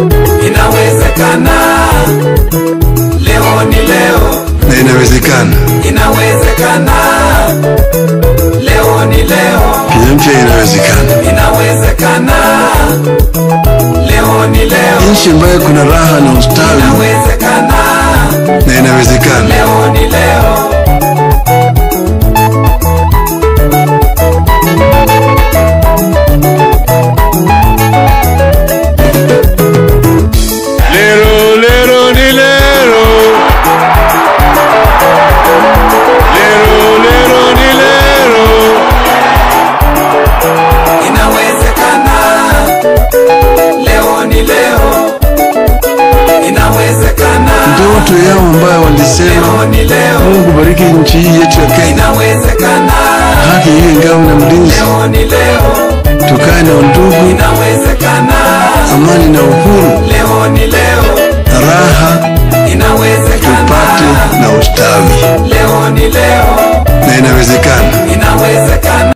inawezekana leo ni leo na inawezekana. inawezekana leo ni leo Kenya mpya inawezekana. inawezekana leo ni leo Nchi ambayo kuna raha na ustawi inawezekana na inawezekana. leo ni leo Lero, lero, ni lero. Lero, lero, ni lero. inawezekana leo ni leo inawezekana Ndoto yao ambayo walisema leo ni leo Mungu bariki nchi hii yetu ya Kenya, inawezekana haki iwe ngao na mlinzi, leo ni leo tukae na undugu, inawezekana amani na uhuru, leo ni leo raha inawezekana tupate na ustawi, leo ni leo na inawezekana. inawezekana